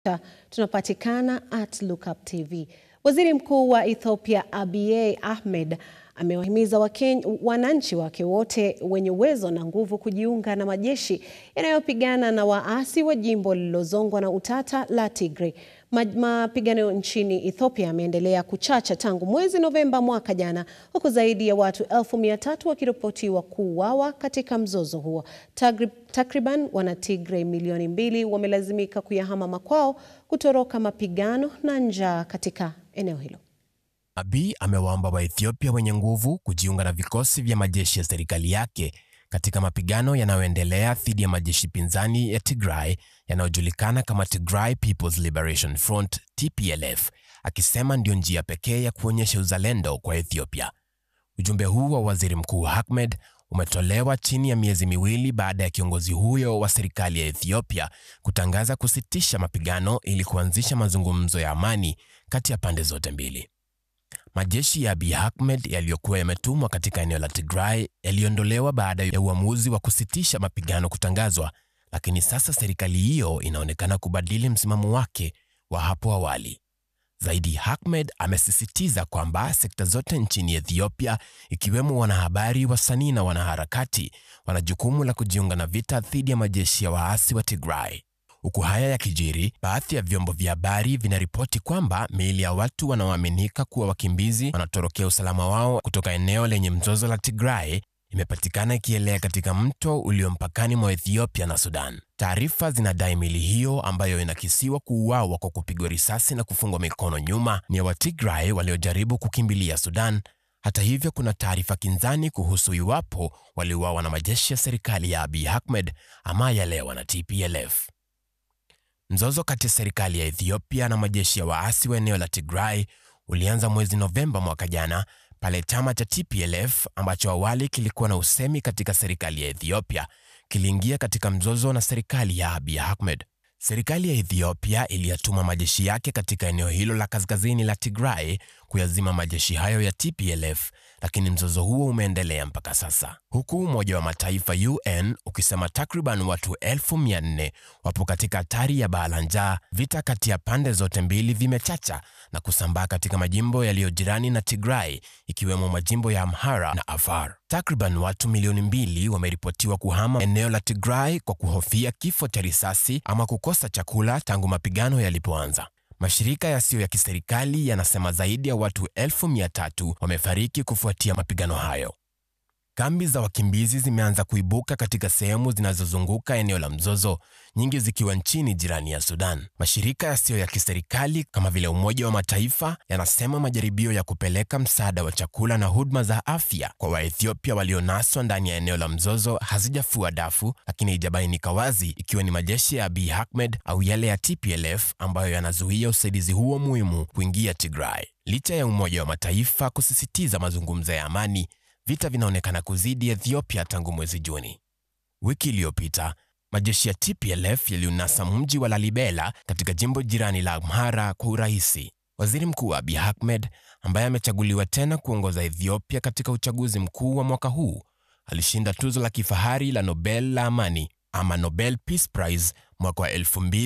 tunapatikana at Lookup TV. Waziri Mkuu wa Ethiopia Abiy Ahmed amewahimiza wananchi wake wote wenye uwezo na nguvu kujiunga na majeshi yanayopigana na waasi wa jimbo lililozongwa na utata la Tigray. Mapigano nchini Ethiopia yameendelea kuchacha tangu mwezi Novemba mwaka jana, huku zaidi ya watu elfu mia tatu wakiripotiwa kuuawa katika mzozo huo. Takriban wana Tigray milioni mbili wamelazimika kuyahama makwao kutoroka mapigano na njaa katika eneo hilo. Abiy amewaomba Waethiopia wenye nguvu kujiunga na vikosi vya majeshi ya serikali yake katika mapigano yanayoendelea dhidi ya majeshi pinzani ya Tigray yanayojulikana kama Tigray People's Liberation Front TPLF, akisema ndio njia pekee ya kuonyesha uzalendo kwa Ethiopia. Ujumbe huu wa Waziri Mkuu Ahmed umetolewa chini ya miezi miwili baada ya kiongozi huyo wa serikali ya Ethiopia kutangaza kusitisha mapigano ili kuanzisha mazungumzo ya amani kati ya pande zote mbili. Majeshi ya Abiy Ahmed yaliyokuwa yametumwa katika eneo la Tigray yaliondolewa baada ya uamuzi wa kusitisha mapigano kutangazwa, lakini sasa serikali hiyo inaonekana kubadili msimamo wake wa hapo awali. Zaidi, Ahmed amesisitiza kwamba sekta zote nchini Ethiopia, ikiwemo wanahabari, wasanii na wanaharakati, wana jukumu la kujiunga na vita dhidi ya majeshi ya waasi wa Tigray. Huku haya yakijiri, baadhi ya vyombo vya habari vinaripoti kwamba miili ya watu wanaoaminika kuwa wakimbizi wanatorokea usalama wao kutoka eneo lenye mzozo la Tigray imepatikana ikielea katika mto ulio mpakani mwa Ethiopia na Sudan. Taarifa zinadai miili hiyo ambayo inakisiwa kuuawa kwa kupigwa risasi na kufungwa mikono nyuma ni ya Watigray waliojaribu kukimbilia Sudan. Hata hivyo, kuna taarifa kinzani kuhusu iwapo waliuawa na majeshi ya serikali ya Abiy Ahmed ama yale wana TPLF. Mzozo kati ya serikali ya Ethiopia na majeshi ya waasi wa eneo la Tigray ulianza mwezi Novemba mwaka jana pale chama cha TPLF ambacho awali kilikuwa na usemi katika serikali ya Ethiopia kiliingia katika mzozo na serikali ya Abiy Ahmed. Serikali ya Ethiopia iliyatuma majeshi yake katika eneo hilo la kaskazini la Tigray kuyazima majeshi hayo ya TPLF, lakini mzozo huo umeendelea mpaka sasa, huku Umoja wa Mataifa UN ukisema takriban watu elfu mia nne wapo katika hatari ya baa la njaa. Vita kati ya pande zote mbili vimechacha na kusambaa katika majimbo yaliyo jirani na Tigray, ikiwemo majimbo ya Amhara na Afar. Takriban watu milioni mbili wameripotiwa kuhama eneo la Tigray kwa kuhofia kifo cha risasi ama kukosa chakula tangu mapigano yalipoanza. Mashirika yasiyo ya kiserikali yanasema zaidi ya watu elfu mia tatu wamefariki kufuatia mapigano hayo. Kambi za wakimbizi zimeanza kuibuka katika sehemu zinazozunguka eneo la mzozo, nyingi zikiwa nchini jirani ya Sudan. Mashirika yasiyo ya kiserikali kama vile Umoja wa Mataifa yanasema majaribio ya kupeleka msaada wa chakula na huduma za afya kwa Waethiopia walionaswa ndani ya eneo la mzozo hazijafua dafu, lakini haijabainika wazi ikiwa ni majeshi ya Abiy Ahmed au yale ya TPLF ambayo yanazuia usaidizi huo muhimu kuingia Tigray. Licha ya Umoja wa Mataifa kusisitiza mazungumzo ya amani, vita vinaonekana kuzidi Ethiopia tangu mwezi Juni. Wiki iliyopita majeshi ya TPLF yaliunasa mji wa Lalibela katika jimbo jirani la Amhara kwa urahisi. Waziri Mkuu Abiy Ahmed ambaye amechaguliwa tena kuongoza Ethiopia katika uchaguzi mkuu wa mwaka huu alishinda tuzo la kifahari la Nobel la amani ama Nobel Peace Prize mwaka wa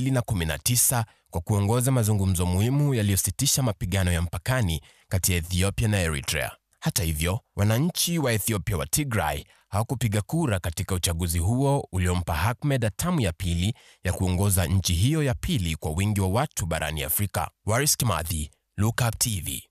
2019 kwa kuongoza mazungumzo muhimu yaliyositisha mapigano ya mpakani kati ya Ethiopia na Eritrea. Hata hivyo, wananchi wa Ethiopia wa Tigray hawakupiga kura katika uchaguzi huo uliompa Ahmed hatamu ya pili ya kuongoza nchi hiyo ya pili kwa wingi wa watu barani Afrika. Waris Kimathi, Lookup TV.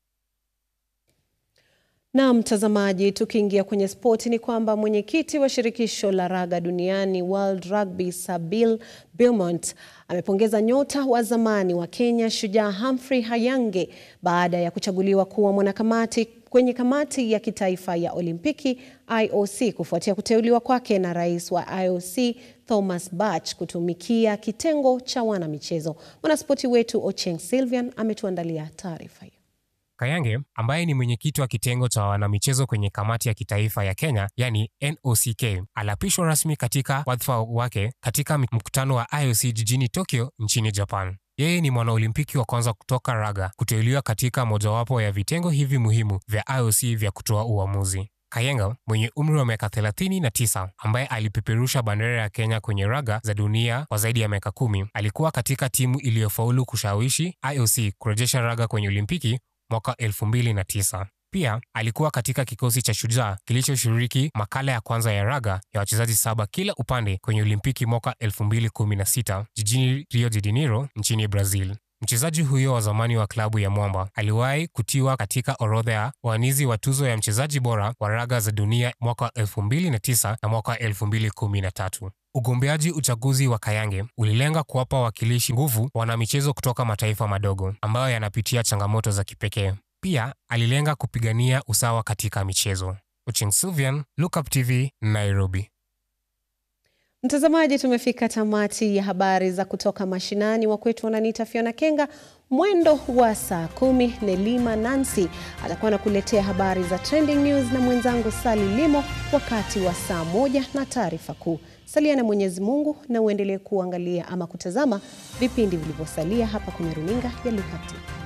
Na mtazamaji, tukiingia kwenye spoti ni kwamba mwenyekiti wa shirikisho la raga duniani World Rugby Sabine Beaumont amepongeza nyota wa zamani wa Kenya Shujaa Humphrey Hayange baada ya kuchaguliwa kuwa mwanakamati kwenye kamati ya kitaifa ya Olimpiki IOC kufuatia kuteuliwa kwake na rais wa IOC Thomas Bach kutumikia kitengo cha wanamichezo. Mwanaspoti wetu Ocheng Sylvian ametuandalia taarifa hiyo. Kayange ambaye ni mwenyekiti wa kitengo cha wanamichezo kwenye kamati ya kitaifa ya Kenya yani NOCK aliapishwa rasmi katika wadhifa wake katika mkutano wa IOC jijini Tokyo nchini Japan. Yeye ni mwanaolimpiki wa kwanza kutoka raga kuteuliwa katika mojawapo ya vitengo hivi muhimu vya IOC vya kutoa uamuzi. Kayenga mwenye umri wa miaka 39 ambaye alipeperusha bendera ya Kenya kwenye raga za dunia kwa zaidi ya miaka kumi alikuwa katika timu iliyofaulu kushawishi IOC kurejesha raga kwenye Olimpiki mwaka 2009. Pia alikuwa katika kikosi cha Shujaa kilichoshiriki makala ya kwanza ya raga ya wachezaji saba kila upande kwenye Olimpiki mwaka 2016 jijini Rio de Janeiro nchini Brazil. Mchezaji huyo wa zamani wa klabu ya Mwamba aliwahi kutiwa katika orodha ya waanizi wa tuzo ya mchezaji bora wa raga za dunia mwaka 2009 na mwaka 2013. Ugombeaji uchaguzi wa Kayange ulilenga kuwapa wawakilishi nguvu wanamichezo kutoka mataifa madogo ambayo yanapitia changamoto za kipekee. Pia alilenga kupigania usawa katika michezo. Uching Sylvian, Lookup TV, Nairobi. Mtazamaji, tumefika tamati ya habari za kutoka mashinani. Wakwetu wananiita Fiona Kenga. Mwendo wa saa kumi, Nelima Nancy atakuwa anakuletea habari za trending news na mwenzangu Sali Limo wakati wa saa moja na taarifa kuu. Salia na Mwenyezi Mungu na uendelee kuangalia ama kutazama vipindi vilivyosalia hapa kwenye runinga ya Lookup TV.